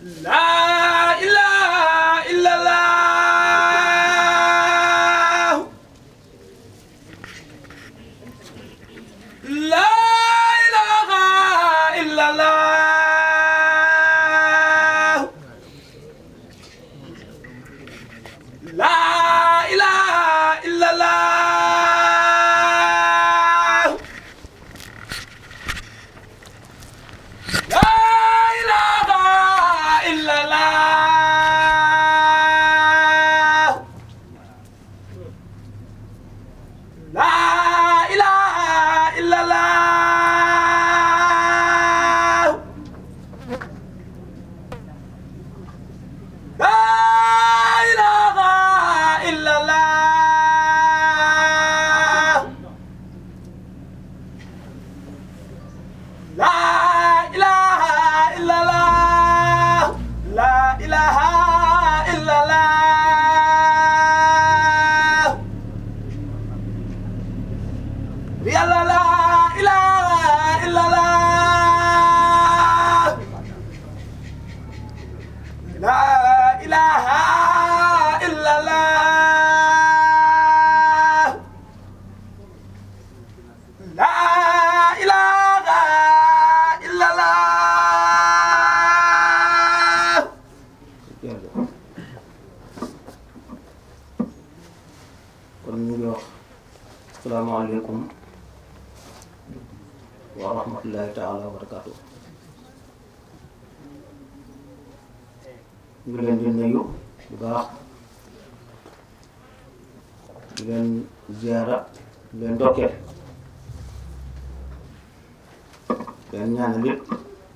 لا إله إلا الله لا إله إلا الله لا إله إلا الله لا إله إلا الله لا إله إلا الله لا إله إلا الله لا إله إلا الله لا إله إلا الله يا لا لا إله إلا الله لا إله إلا الله لا إله إلا الله kon ñu ngi wax asalaamaaleykum wa rahmatullahi taala wa barakaatu ñu ngi leen di nuyu bu baax di leen ziara di leen dokkeel leen ñaanal it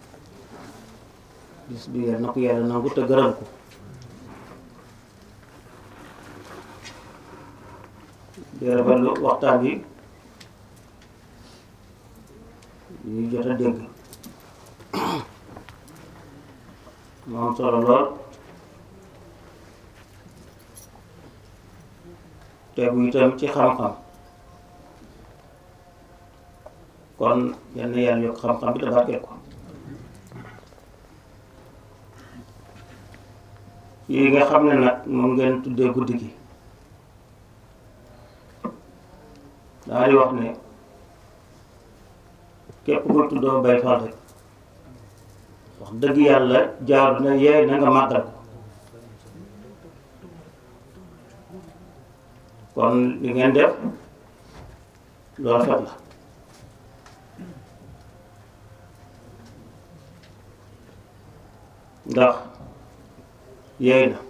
bis bi yal na ko yàlla nangu te gërëm ko di rafetlu waxtaan yi ñuy jot a dégg mu am solo lool tegu itam ci xam-xam kon yal na yàlla yokk xam-xam bi te barkeel ko yi nga xam ne nag moom ngeen tuddee guddi gi daa di wax ne képp ku tuddoo bay fal rek wax dëgg yàlla jaaru na yeey na nga màggal ko kon li ngeen def lu rafet la ndax yeey na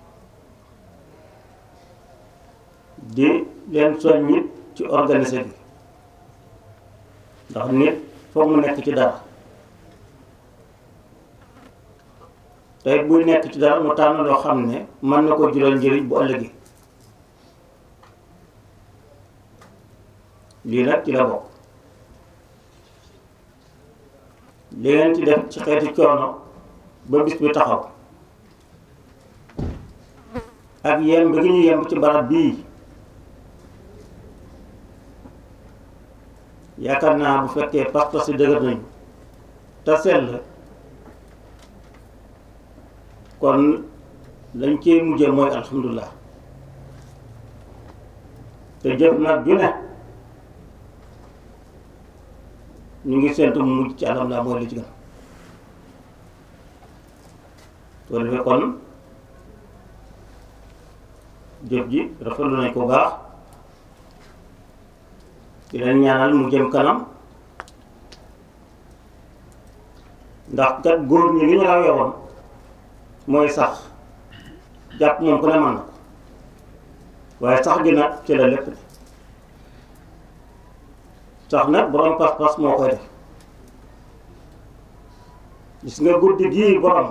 di leen soññit ci organiser bi ndax nit foog mu nekk ci dara tey buy nekk ci dara mu tànn loo xam ne mën na ko jural njëriñ bu ëllëgee lii nag ci la bokk li ngeen ci def ci xeeti coono ba bis bi taxaw ak yemb gi ñu yemb ci barab bii yaakaar naa bu fekkee pas-pas yi dëgër nañu te sell kon lañ cee mujje mooy alhamdulilah te jëf nag ju ne ñu ngi séntu mu mujj ci alhamdulilah mooy li ci gën soo defee kon jëf ji rafetlu nañ ko baax di leen ñaanal mu jëm kanam ndax kat góor ñi li ñu rawee woon mooy sax jàpp moom ku ne mën na ko waaye sax gi nag ci la lépp de sax nag borom pas-pas moo koy def gis nga guddi gii borom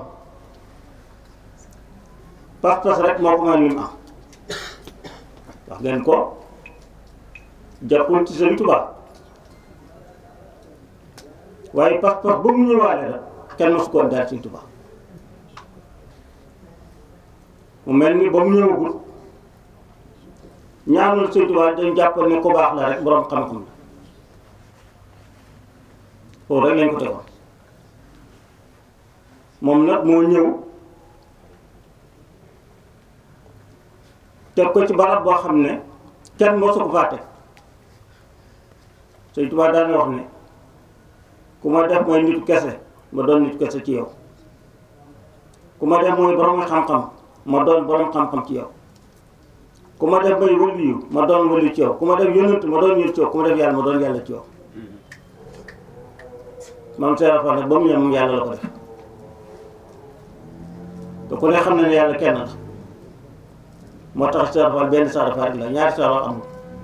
pas-pas rek moo ko mën ni mu am wax ngeen ko jàppul ci Sëriñ Tuubaa waaye pas-pas ba mu ñëwaale la kenn mosu koon daal Sëriñ Tuubaa mu mel ni ba mu ñëwagul ñaanul Sëriñ Tuubaa dañ jàppal ne ko baax la rek boroom xam-xam la foofu rek lañ ko tegoon moom nag moo ñëw teg ko ci barab boo xam ne kenn moo su ko fàtte Sëñ Tuubaa daan wax ne ku ma def mooy nitu kese ma doon nitu kese ci yow ku ma def mooy borom xam-xam ma doon borom xam-xam ci yow ku ma def mooy waliyu ma doon waliyu ci yow ku ma def yonent ma doon yonent ci yow ku ma def yàlla ma doon yàlla ci yow maam Seera Fall nag ba mu ñëw moom yàlla la ko def te ku ne xam na ne yàlla kenn la moo tax Seera Fall benn Seera Fall la ñaari Seera amul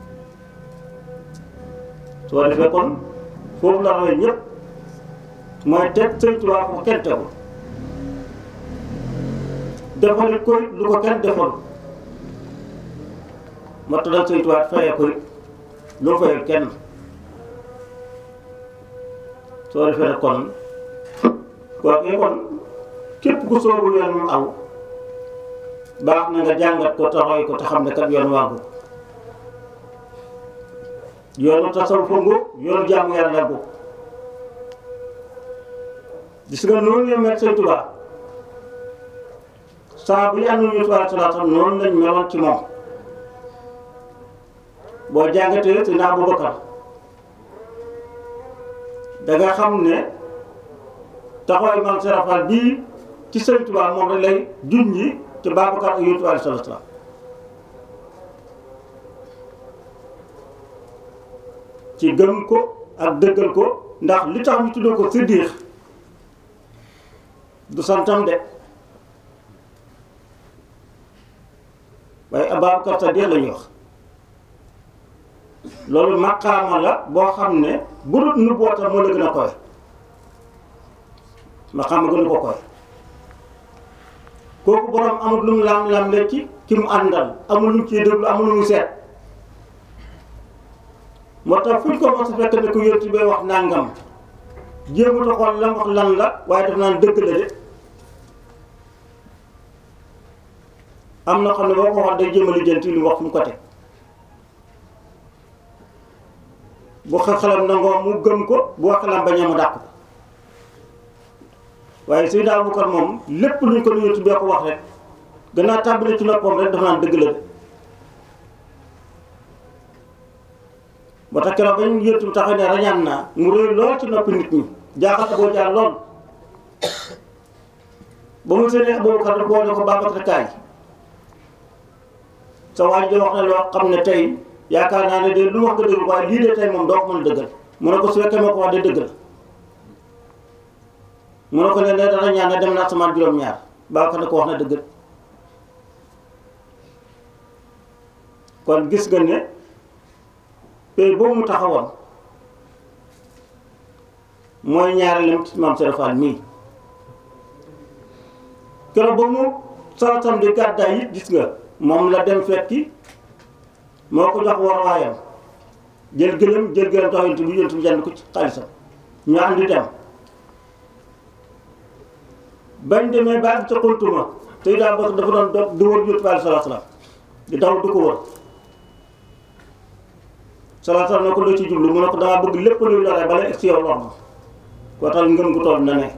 soo defee kon foofu la rawee ñëpp mooy teg Sëñ Tuubaa ko kenn tegul defalit ko lu ko kenn defal moo tax nag Sëñ Tuubaa fayee ko lu fayee kenn soo defee nag kon kooku kon képp ku soobu yoon mu aw baax na nga jàngat ko taxoy ko te xam ne kat yoon waagu yoonu tasawuf ngo yoonu jaamu yàlla ngo gis nga noonu ñu mel Sëñ Tuubaa saa bu ñu àndul ñu Tuubaa salaatam noonu lañ meloon ci moom boo jàngatee si naa Abubakar da nga xam ne taxawaay maam Serafal bii ci Sëñ Tuubaa moom rek lay junji ci Babacar ak Yonent bi alayhi salaatu salaam ci gëm ko ak dëggal ko ndax li tax ñu tuddee ko siddiix du santam de waaye Ababacar Sadiq la ñuy wax loolu maqaama la boo xam ne bu dul nu bootal moo la gën a koy maqaama gënu ko koy kooku borom amul lu mu lam-lam le ci ki mu àndal amul lu mu ciy déglu amul lu mu seet moo tax fuñ ko mos a fekk ne ku yonti bay wax nangam jéemut a xool lam wax lan la waaye daf naan dëgg la de am na xam ne boo ko wax day jéem a lijjanti lu mu wax fu mu ko teg bu xelam nangoo mu gëm ko bu xelam bañee mu dàq ko waaye Seydina Abubakar moom lépp luñ ko nuyu bee ko wax rek gannaaw tàmbali ci noppam rek dafa naan dëgg la de ba tax keroog ba ñu yëntu taxaw ne rañaan naa mu rëy lool ci noppi nit ñi jaaxal boo jaar lool ba mu seenee Abubakar da boo ne ko Babacar kaay sa waaj de wax na loo xam ne tey yaakaar naa ne de lu wax nga dëgg waaye lii de tey moom doo ko mën a dëggal mu ne ko su fekkee moo ko wax de dëgg la mu ne ko ne ne dana ñaan ne dem na asamaan juróom-ñaar Babacar ne ko wax na dëgg kon gis nga ne pay boobu mu taxawoon mooy ñaareelu ci maam Serap Fall mii keroog ba mu salatam di gàddaay it gis nga moom la dem fekki moo ko jox war waayam jël gëlëm jël gëlëm tax yontu bi yontu bi jënd ko ci xaalisam ñu àndi dem bañ demee ba ak ca xuntuma te daa bokk dafa doon doog di wër yontu bi aleyhi salaatu salaam di daw di ko wër salaatu salaam ne ko loo ci jublu mu ne ko dama bëgg lépp luy lore bala egg si yow lor ma koo tax ngëm gu toll na ne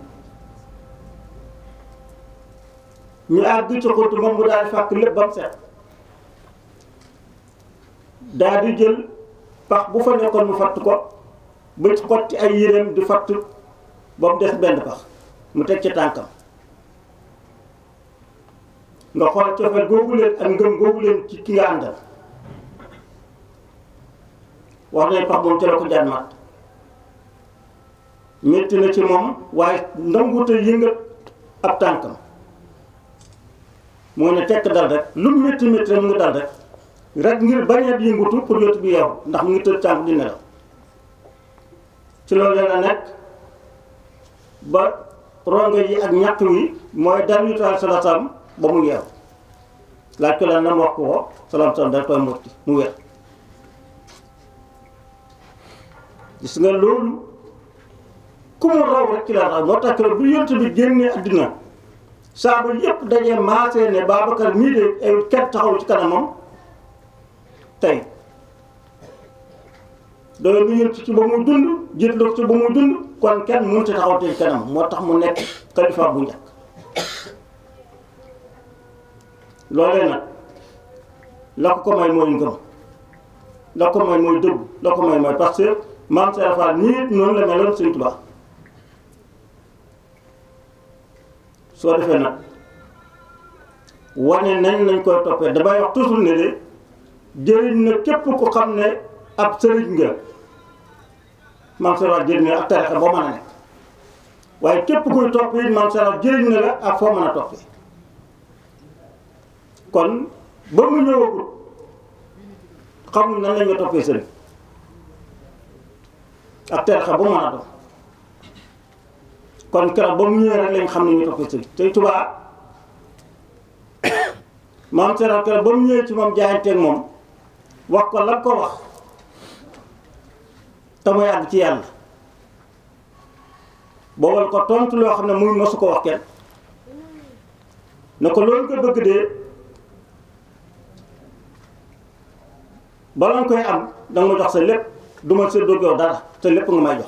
ñu àgg ca xuntuma mu daal di fàkk lépp ba mu set daa di jël pax bu fa nekkoon mu fatt ko ba xotti ay yéreem di fatt ba mu des benn pax mu teg ca tànkam nga xool cofeel googu leen ak ngëm googu leen ci ki nga àndal wax nañ pax moom ca la ko jaan mat métti na ci moom waaye nanguute yëngat ab tànkam moo ne tekk dal rek lu mu métti métti rek mu ngi dal rek rek ngir bañ a yëngutu pour yot bi yow ndax mu ngi tëdd tànk di nelaw ci loolu la nekk ba rongo yi ak ñàkk wi mooy dal ñu taal salaam ba mu yeew laaj ko lan na mu wax ko ko salaam salaam dal koy motti mu wér gis nga loolu ku mu raw rek ci la raw moo tax bu yont bi génnee àddina saaba yépp dajee maasee ne Babacar mii de ay ket taxaw ci kanamam tey doole lu yënt ci ba muy dund jiitloo ci ba muy dund kon kenn mënut a taxaw tey kanam moo tax mu nekk xalifa bu njëkk loolee nag la ko ko may mooy ngëm la ko may mooy dëgg la ko may mooy parce que maam Serap Fall nii noonu la meloon Sëñ Tuubaa soo defee nag wane nañ nañ koy toppee damay wax toujours ne de jëriñ na képp ku xam ne ab sëriñ nga maam Serap Fall jëriñ na ak tarixa boo mën a nekk waaye képp kuy topp it maam Serap Fall jëriñ na la ak foo mën a toppee kon ba mu ñëwagul xamul nan la ñu toppee sëriñ ak tarixa bu mën a doon kon keroog ba mu ñëwee rek lañ xam ne ñu toppee sëriñ tey Tuubaa maam Serap keroog ba mu ñëwee ci moom jaayanteeg moom wax ko la ko wax te muy àgg ci yàlla boobal ko tontu loo xam ne muy mosu ko wax kenn ne ko loolu nga bëgg dee bala nga koy am danga ma jox sa lépp du ma séddoo yow dara te lépp nga may jox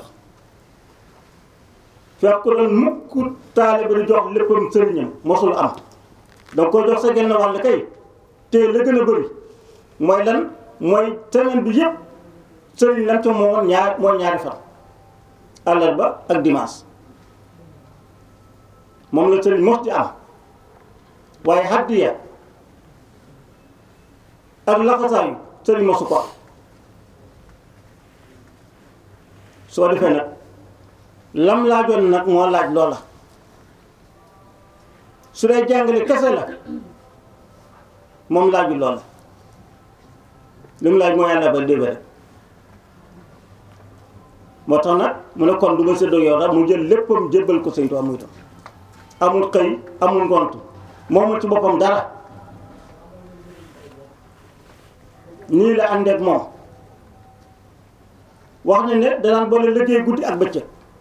fekk doon mukk taalibe di jox léppam sëriñam mosul am danga koy jox sa genn wàll kay te la gën a bëri mooy lan mooy semaine bi yëpp sëriñ lam ca moo ñaar mooy ñaari fan àllarba ak dimanche moom la sëriñ mos di am waaye haddiya ak laxasaayu sëriñ mosu ko am soo defee nag lam laajoon nag moo laaj loola su dee jàngale kese la moom laaju loola li mu laaj moo yàlla ba déba rek moo tax nag mu ne kon du ma séddoo yow daal mu jël léppam jébbal ko sëñ Tuubaa muy tam amul xëy amul ngont moomul ci boppam dara nii la àndeek moom wax ne ne danaan boole liggéey guddi ak bëccëg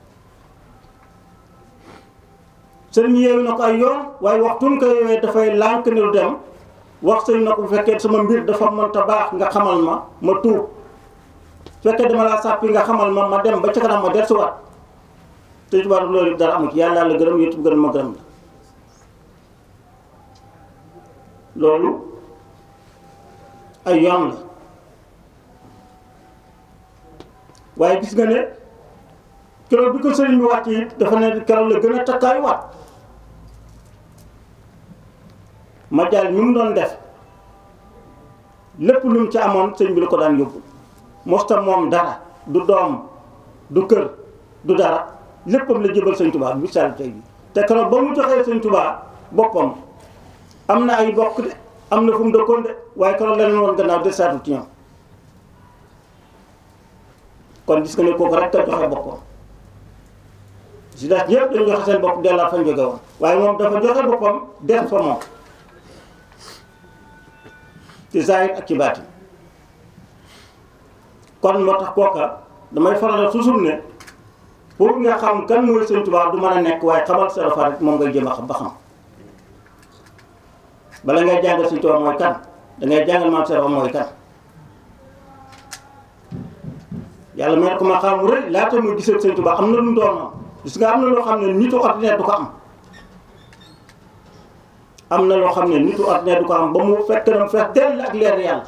sëriñ yeewu na ko ay yoon waaye waxtuñ ko yeewee dafay lànk ne du dem wax sëriñ na ko bu fekkee sama mbir dafa mënta baax nga xamal ma ma tuub fekkee dama laa sàppi nga xamal ma ma dem ba ca kanam ma dellusiwaat te tubaab loolu dara amu ci yàlla la gërëm yéen gërëm ma gërëm la loolu ay yoon la waaye gis nga ne keroog bi ko sëriñ bi wàcc it dafa ne keroog la gën a takkaay waat ma jaal ñu mu doon def lépp lu mu ci amoon sëriñ bi la ko daan yóbbu mosta moom dara du doom du kër du dara léppam la jëbal sëñ Tuubaa bi sal tey bi te keroog ba mu joxee sëñ Tuubaa boppam am na ay bokk de am na fu mu dëkkoon de waaye keroog la leen woon gannaaw de saatu ci ñoom kon gis nga ne kooku rek a joxe boppam si des ñëpp dañu joxe seen bopp dellaat fañ jóge woon waaye moom dafa joxe boppam def fa moom ci zahir ak ci baatin kon moo tax kooka damay faral toujours ne pour nga xam kan mooy sëñ Tuubaa du mën a nekk waaye xamal sa rafa rek moom ngay jëm a xam ba xam bala ngay jàngal sëñ Tuubaa mooy kan dangay jàngal maam Serap mooy kan yàlla may ko ma xam mu rëy laata muy gisee sëñ Tuubaa am na lu mu doonoon gis nga am na loo xam ne nitu ordinaire du ko am am na loo xam ne nitu ordinaire du ko am ba mu fekk na mu fees dell ak leer yàlla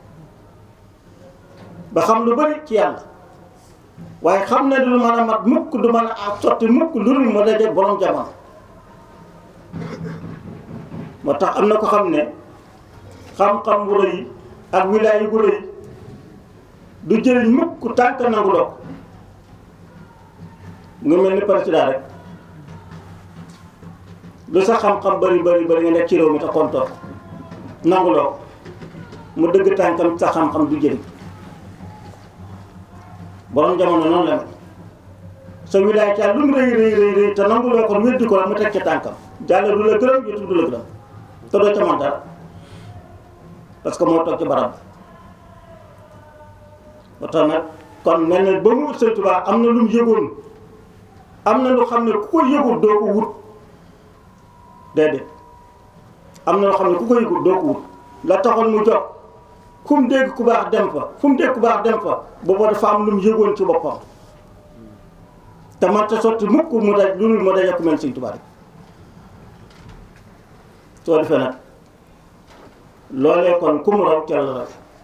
ba xam lu bari ci yàlla waaye xam ne du mën a mat mukk du mën a sotti mukk lu dul mu daje borom jamono moo tax am na ko xam ne xam-xam bu rëy ak wilaay bu rëy du jëriñ mukk tànk nangu loo nga mel ni président rek lu sa xam-xam bari bari bari nga nekk ci réew mi te kontoor nangu loo mu dëgg tànkam sa xam-xam du jëriñ borom jamono noonu la mel sa wilaay ca lu mu rëy rëy rëy rëy te nangu loo ko weddi ko la mu teg ca tànkam jàll du la gërëm jotul du la gërëm te doo ca mën dara parce que moo toog ci barab ba tax nag kon mel na ba mu wut Sëñ Tuubaa am na lu mu yëgoon am na lu xam ne ku ko yëgul doo ko wut déedéet am na loo xam ne ku ko yëgul doo ko wut la taxoon mu jox fu mu dégg ku baax dem fa fu mu dégg ku baax dem fa booba dafa am lu mu yëgoon ci boppam te man te sotti mukk mu daj lu dul mu daj ak mel Sëñ Tuubaa rek soo defee nag loolee kon ku mu raw ca la raw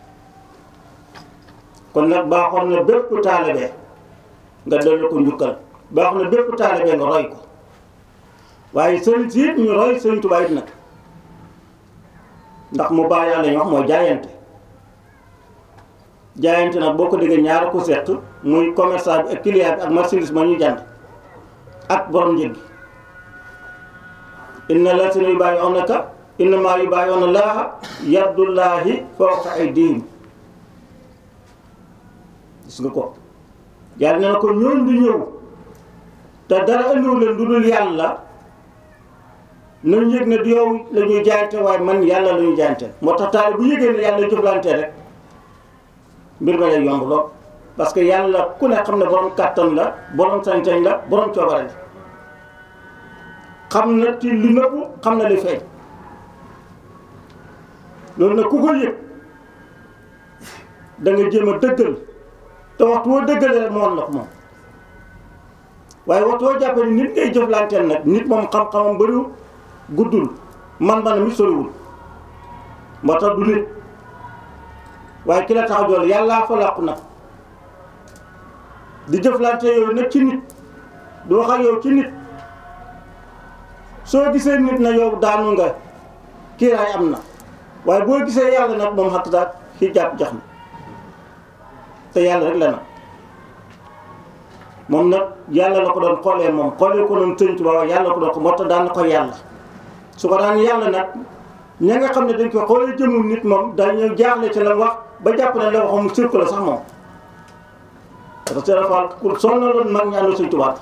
kon nag baaxoon na bépp taalibe nga dellu ko njukkal baaxoon na bépp taalibe nga roy ko waaye sëriñ si it ñu roy sëriñ Tuubaa it nag ndax mu baax yàlla ñu wax mooy jaayante jaayante nag boo ko déggee ñaara ko seq muy commerçant bi ak client bi ak marchandise ma ñuy jànd ak borom njëg gi inna lasina yubaayi'uunaka innamaa yubaayi'uuna llaaha yadullaahi fawqa aydihim gis nga ko yàlla nee na ko ñooñ di ñëw te dara andiwu leen du dul yàlla nañ yëg ne du yow la ñuy jaayante waaye man yàlla la ñuy jaayante moo tax taal bu yëgee ne yàlla jëflante rek mbir ma lay yomb lool parce que yàlla ku ne xam ne borom kàttan la borom sañ-sañ la borom coobare la xam na ci li nëbbu xam na li feeñ loolu nag ku ko yëg da nga jéem a dëggal te waxtu woo dëggalee rek moom la ko moom waaye waxtu woo jàppee ni nit ngay jëflanteel nag nit moom xam-xamam bëriwul guddul man-manam mi soriwul moo tax du nit waaye ki la tax a jool yàllaa fa làqu nag di jëflante yooyu nag ci nit du wax ak yow ci nit soo gisee nit na yow daanu nga kiiraay am na waaye boo gisee yàlla nag moom xatt daal ki jàpp jax na te yàlla rek la nag moom nag yàlla la ko doon xoolee moom xoolee ko doon sëñ Tuubaa yàlla ko doon ko moo tax daan na ko yàlla su ko daan yàlla nag ña nga xam ne dañ ko xoolee jëmul nit moom dañu jaaxle ci la wax ba jàpp ne la waxam sirku la sax moom parce que dafa ku sonnaloon mag ñi àndu sëñ Tuubaa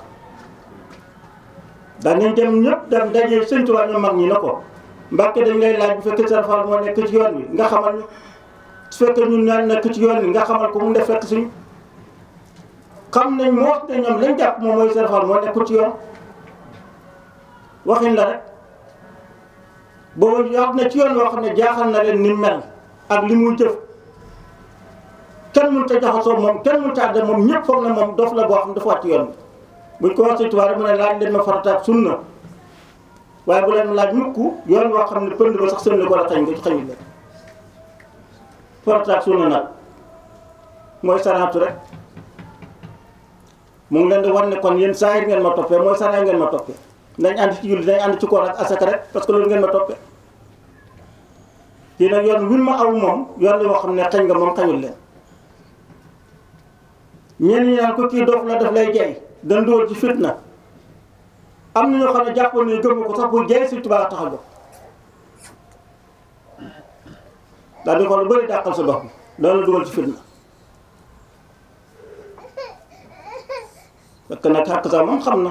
danañ dem ñëpp dem dajee sëñ Tuubaa ñu mag ñi na ko Mbàkke dañ lay laaj bu fekkee Sëriñ Fall moo nekk ci yoon wi nga xamal ñu su fekkee ñun ñaan nekk ci yoon wi nga xamal ko mu def fekk suñu xam nañ moo ne ñoom lañ jàpp moom mooy Sëriñ Fall moo nekk ci yoon waxin la rek boobu wax na ci yoon woo xam ne jaaxal na leen ni mel ak li muy jëf kenn mënut a jaxasoo moom kenn mënut a àdde moom ñëpp foog na moom dof la boo xam dafa wàcc yoon bi buñ ko wax Sëriñ Tuubaa mu ne laaj leen ma farata ak sunna waaye bu leen laaj mukk yoon woo xam ne pënd ba sax seen la ko la xañ nga xañul leen farata ak sunna nag mooy saraatu rek mu ngi leen di wan ne kon yéen saa ngeen ma toppee mooy saraay ngeen ma toppee nañ ànd ci julli nañ ànd ci koor ak asaka rek parce que loolu ngeen ma toppee kii nag yoon win ma aw moom yoon la woo xam ne xañ nga moom xañul leen ñenn ñi naan ko kii dof la daf lay jey dan dóor ci fitna am na ñoo xam ne jàppoon ne gëm ko sax bu jey si tubaab tax a jóg daal di ko lu bëri dàqal sa dox bi loolu la dugal ci fitna fekk nag xàq sax moom xam na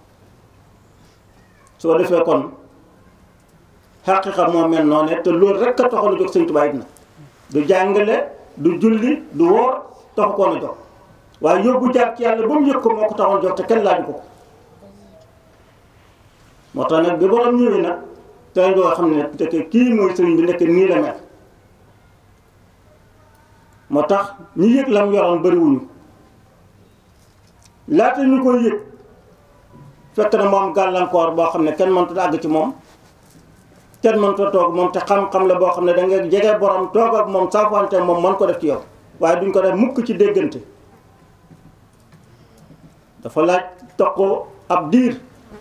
su ko defee kon xaqiqa moo mel noonu te loolu rek a taxoon a jóg sëñ Tuubaa it na du jàngale du julli du woor taxu koon a jóg waaye yóbbu jaar ci yàlla ba mu yëg ko moo ko taxoon jóg te kenn laaju ko ko moo tax nag bi borom ñëwee nag tey doo xam ne ndeke kii mooy sëriñ bi nekk nii la mel moo tax ñi yëg lam yoroon bëriwuñu laata ñu koy yëg fekk na moom gàllankoor boo xam ne kenn mënut a àgg ci moom kenn mënut a toog moom te xam-xam la boo xam ne da nga jege borom toog ak moom saafante moom mën ko def ci yow waaye duñ ko def mukk ci déggante dafa laaj toqoo ab diir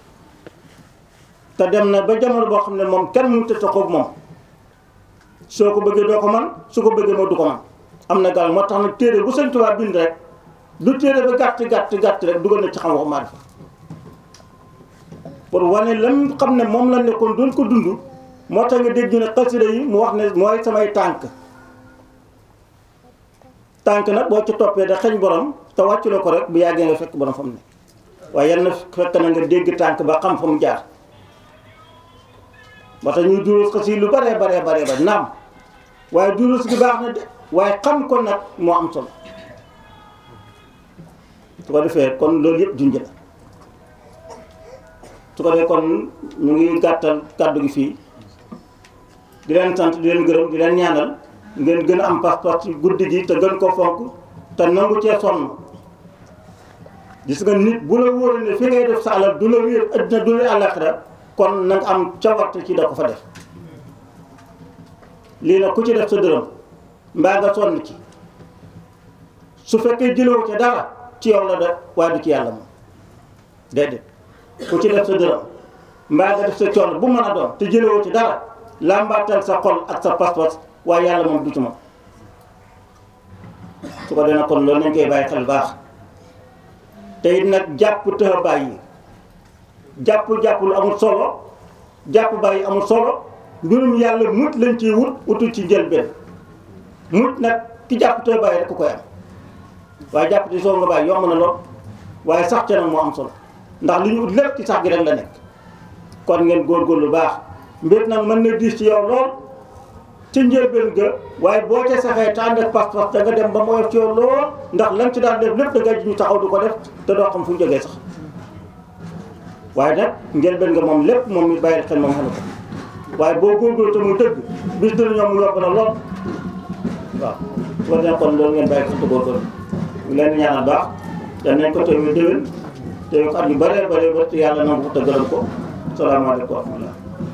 te dem na ba jamono boo xam ne moom kenn mënut a toqoo ak moom soo ko bëggee doo ko man su ko bëggee moo du ko man am na gàll moo tax nag téere bu Sëñ Tuubaa bind rek du téere ba gàtt gàtt gàtt rek dugal na ci xam waxu maarifa pour wane lam xam ne moom la nekkoon doon ko dund moo tax nga dégg ñu ne xasida yi mu wax ne mooy samay tànk tànk nag boo ci toppee da xeñ borom te wàcculoo ko rek bu yàggee nga fekk borom fa mu ne waaye yal na fekk na nga dégg tànk ba xam fa mu jaar moo tax ñuy duruus xasida lu baree baree baree ba naam waaye duruus gi baax na de waaye xam ko nag moo am solo su ko defee kon loolu yëpp junj la su ko defee kon ñu ngi gàttal kàddu gi fii di leen sant di leen gërëm di leen ñaanal ngeen gën a am pas-pas ci guddi gi te gën ko fonk te nangu cee sonn gis nga nit bu la wóoree ne fi ngay def sa alal du la wéer addina du la àllaxira kon na nga am cawarte ci da ko fa def lii nag ku ci def sa dërëm mbaa nga sonn ci su fekkee jëloo ca dara ci yow la de waaye du ci yàlla moom déedéet ku ci def sa dërëm mbaa nga def sa coono bu mën a doon te jëlewoo ci dara làmbaatal sa xol ak sa pas-pas waaye yàlla moom du ci moom su ko dina kon loolu nañ koy bàyyi xel baax te it nag jàpp tëx a bàyyi jàpp jàpp lu amul solo jàpp bàyyi amul solo mbirum yàlla mut lañ ciy wut utul ci njëlbeen mut nag ki jàpp tëx a bàyyi rek ku koy am waaye jàpp ci soo nga bàyyi yomb na lool waaye sax ca nag moo am solo ndax li ñu ut lépp ci sax gi rek la nekk kon ngeen góorgóorlu baax mbir nag mën na diis ci yow lool ci njëlbeen ga waaye boo ca saxee te ànd ak pas-pas da nga dem ba mu woyof ci yow lool ndax lan ci daan def lépp da nga ji ñu taxaw du ko def te doo xam fu mu jógee sax waaye nag njëlbeen nga moom lépp moom mi bàyyi xel moom xam ko waaye boo góorgóorlu te muy dëgg bis dina ñoom mu yomb na lool waaw su ko defee kon loolu ngeen bàyyi xel te góorgóorlu ñu leen di ñaanal baax yal nañ ko teewee déwén teewee ko at yu bëree bëree ba te yàlla nangu ko te gërëm ko salaamaaleykum wa rahmatulah